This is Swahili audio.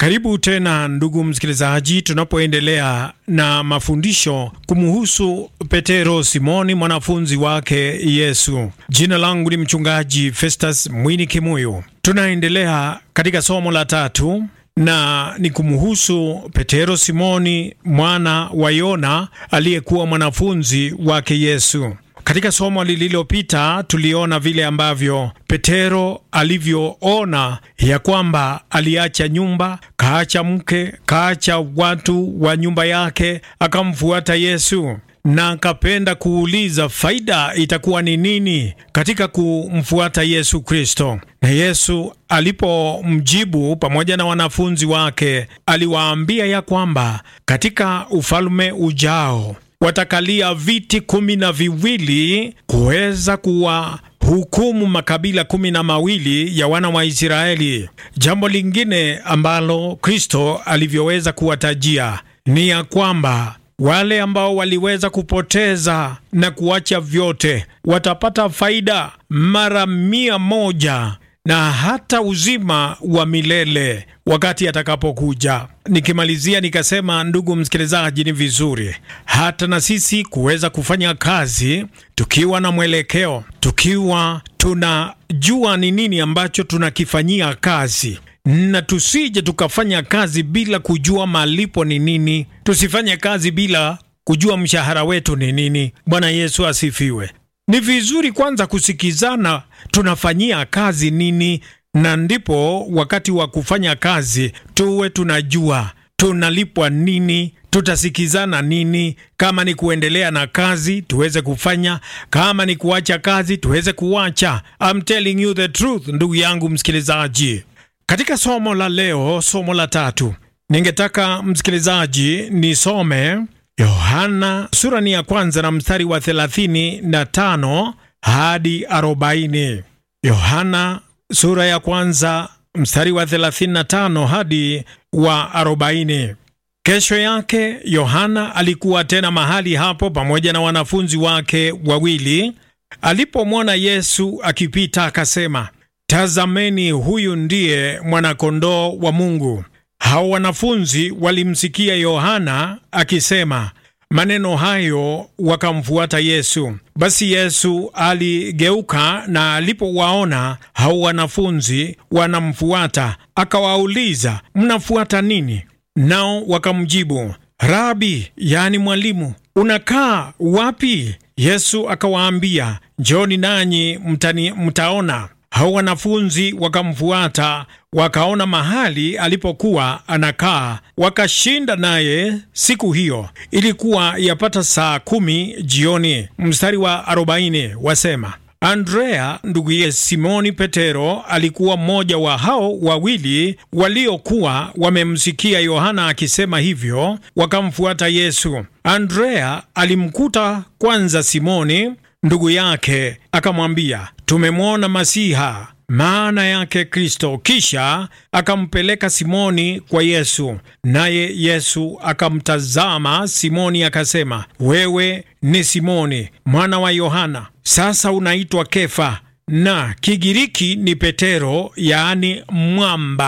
Karibu tena ndugu msikilizaji, tunapoendelea na mafundisho kumhusu Petero Simoni, mwanafunzi wake Yesu. Jina langu ni mchungaji Festus Mwini Kimuyu. Tunaendelea katika somo la tatu na ni kumhusu Petero Simoni mwana wa Yona aliyekuwa mwanafunzi wake Yesu. Katika somo lililopita tuliona vile ambavyo Petero alivyoona ya kwamba aliacha nyumba, kaacha mke, kaacha watu wa nyumba yake, akamfuata Yesu na akapenda kuuliza faida itakuwa ni nini katika kumfuata Yesu Kristo. Na Yesu alipomjibu pamoja na wanafunzi wake, aliwaambia ya kwamba katika ufalme ujao watakalia viti kumi na viwili kuweza kuwa hukumu makabila kumi na mawili ya wana wa Israeli. Jambo lingine ambalo Kristo alivyoweza kuwatajia ni ya kwamba wale ambao waliweza kupoteza na kuacha vyote watapata faida mara mia moja na hata uzima wa milele wakati atakapokuja. Nikimalizia nikasema, ndugu msikilizaji, ni vizuri hata na sisi kuweza kufanya kazi tukiwa na mwelekeo, tukiwa tunajua ni nini ambacho tunakifanyia kazi na tusije tukafanya kazi bila kujua malipo ni nini. Tusifanye kazi bila kujua mshahara wetu ni nini. Bwana Yesu asifiwe. Ni vizuri kwanza kusikizana tunafanyia kazi nini, na ndipo wakati wa kufanya kazi tuwe tunajua tunalipwa nini, tutasikizana nini. Kama ni kuendelea na kazi tuweze kufanya, kama ni kuacha kazi tuweze kuacha. I'm telling you the truth, ndugu yangu msikilizaji. Katika somo la leo, somo la tatu, ningetaka msikilizaji nisome Yohana sura ni ya kwanza na mstari wa 35 hadi 40. Yohana sura ya kwanza mstari wa 35 hadi wa 40. Kesho yake Yohana alikuwa tena mahali hapo pamoja na wanafunzi wake wawili. Alipomwona Yesu akipita, akasema Tazameni, huyu ndiye mwanakondoo wa Mungu. Hao wanafunzi walimsikia Yohana akisema maneno hayo, wakamfuata Yesu. Basi Yesu aligeuka, na alipowaona hao wanafunzi wanamfuata, akawauliza, mnafuata nini? Nao wakamjibu, Rabi, yani mwalimu, unakaa wapi? Yesu akawaambia, njoni nanyi mtani, mtaona. Hao wanafunzi wakamfuata, wakaona mahali alipokuwa anakaa, wakashinda naye siku hiyo. Ilikuwa yapata saa kumi jioni. Mstari wa arobaini wasema Andrea nduguye Simoni Petero alikuwa mmoja wa hao wawili waliokuwa wamemsikia Yohana akisema hivyo, wakamfuata Yesu. Andrea alimkuta kwanza Simoni ndugu yake, akamwambia tumemwona Masiha, maana yake Kristo. Kisha akampeleka Simoni kwa Yesu, naye Yesu akamtazama Simoni akasema, wewe ni Simoni mwana wa Yohana, sasa unaitwa Kefa, na Kigiriki ni Petero, yaani mwamba.